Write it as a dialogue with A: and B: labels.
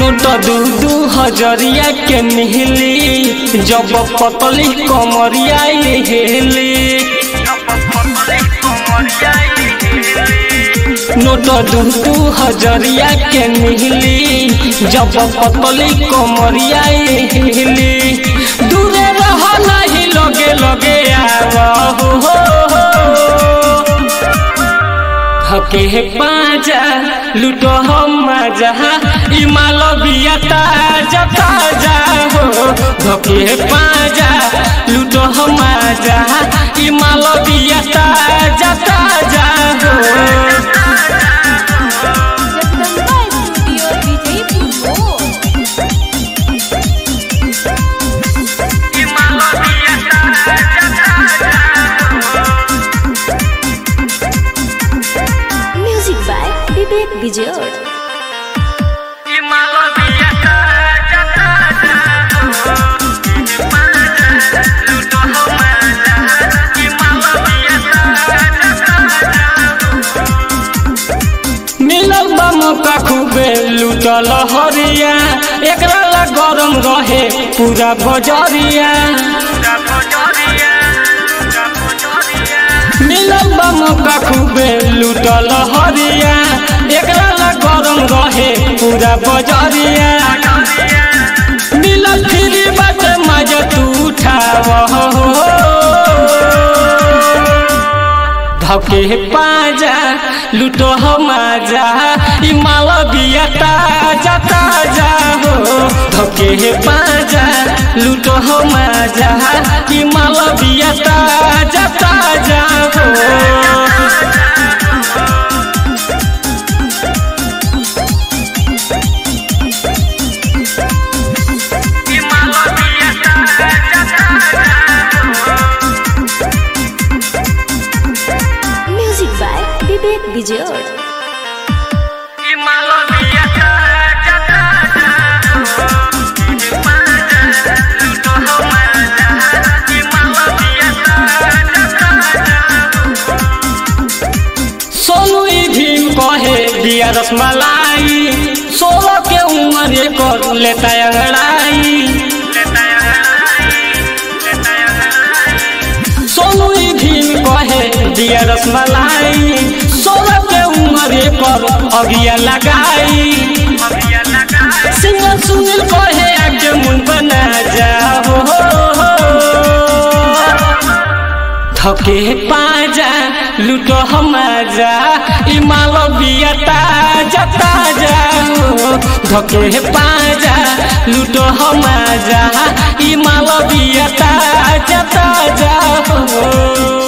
A: Note दू दू हजरिया के मिहली जब पतली कमरिया हेली नोट दू दू हजरिया के मिहली जब पतली कमरिया हेली दूरे रह नहीं लगे लगे आव हो, हो, हो। हके पाजा लूटो हम मजा इमाल बिया ताजा ताजा हो धके पाजा लूटो हम मजा इमाल बिया ताजा ताजा हो
B: जगदम्बा स्टूडियो विजयपुर मोड़ म्यूजिक बाय विवेक विजय
A: मिलल बा मौका खूबे लूटल हरिया एकरा ला गरम रहे पूरा बजरिया मिलल बा मौका खूबे लूटल हरिया एकरा ला गरम रहे पूरा बजरिया मिलल फ्री बात मजा तू उठाव धके पाजा लूटो हम आजा ई माल बिया ताजा ताजा हो धके पाजा लूटो हम आजा ई माल बिया ताजा ताजा हो
B: म्यूजिक बाय विवेक विजय
A: सोनू ई भीम कहे दिया रसमलाई सोलह के उम्र कर लेता अंगड़ाई सोनू ई भीम कहे दिया रसमलाई सोलह के उम्र पर अगिया लगाई सिंगर सुनील कहे आगे मुन बना जाओ थके पाजा लूटो हम जा ई माल बिया ताजा ताजा हो धके पाजा लूटो हम जा ई माल बिया ताजा ताजा हो